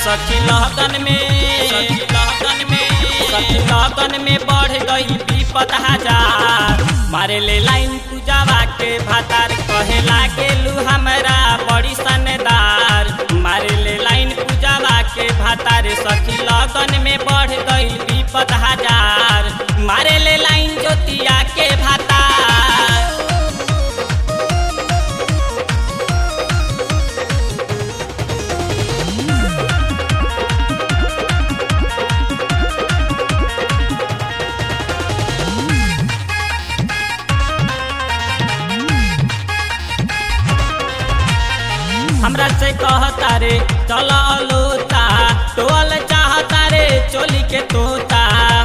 सखी लगन में सखी लगन में सखी लगन में बढ़ गई विपत हजार मारे ले लाइन पूजावा के भातार कहे लागेलू हमरा बड़ी सनदार मारे ले लाइन पूजावा के भातार सखी लगन में बढ़ गई विपत हजार मारे ले लाइन ज्योतिया के भातार हमरा से कहता रे चल लोता टोल चाहता रे चोली के तोता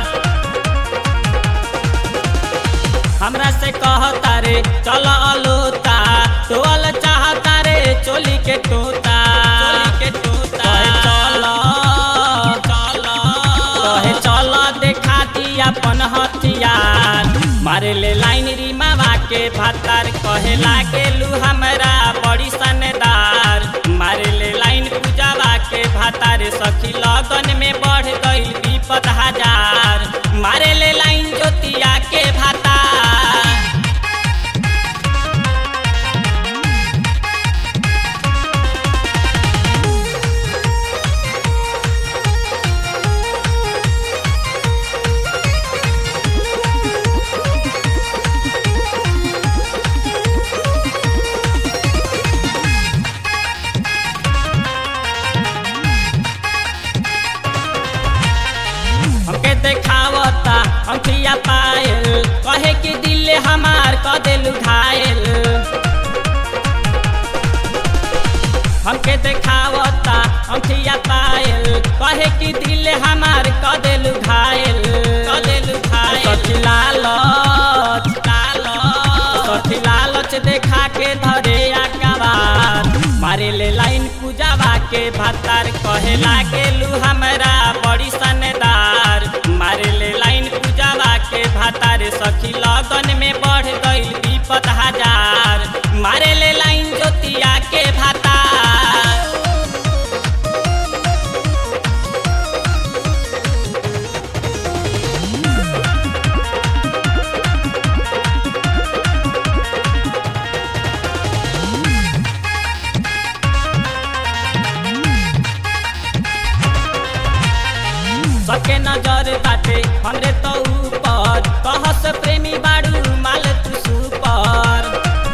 हमरा से कहता रे चल लोता टोल चाहता रे चोली के तोता चोली के तोता चल चल कहे चल देखा दी अपन हथियार मारे ले लाइन रीमावा के भातार कहे लागेलू हमरा बड़ी सनदार मारे ले लाइन पूजावा के भातार सखी लगन में बढ़ गई विपत हजार मारे ले लाइन ज्योतिया के भातार हमके देखावता अंखिया पायल कहे कि दिल हमार क दिल घायल हमके देखावता अंखिया पायल कहे कि दिल हमार क दिल घायल क दिल घायल सखी लालच लालच सखी लालच देखा के धरे आकाबार मारे ले लाइन पूजावा के भातार कहे लागेलू हमरा बड़ी सनदार मारे ले लाइन पूजावा के भातार सखी लगन में बढ़ गई विपत हजार मारे ले लाइन ज्योतिया के भातार सके नजर बाटे हमरे तो ऊपर कहस प्रेमी बाड़ू माल तू सुपर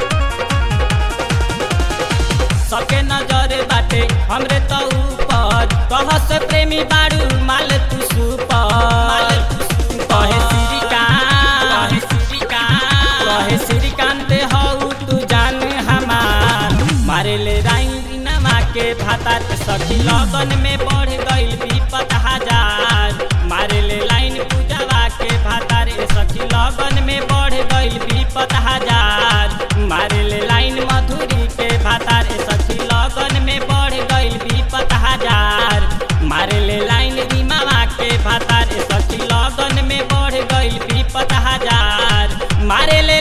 सके नजर बाटे हमरे तो ऊपर कहस प्रेमी बाड़ू माल तू सुपर कहे श्रीकांत कहे श्रीकांत हऊ तू जान हमार मारे ले राइन रीनमा के भातात सखी लगन में बढ़ गई विपत हजार मारे ले लाइन पूजावा के भातार सखी लगन में बढ़ गई विपत हजार मारे ले लाइन मधुरी के भातार सखी लगन में बढ़ गई विपत हजार मारे ले लाइन रीमावा के भातार सखी लगन में बढ़ गई विपत हजार मारे ले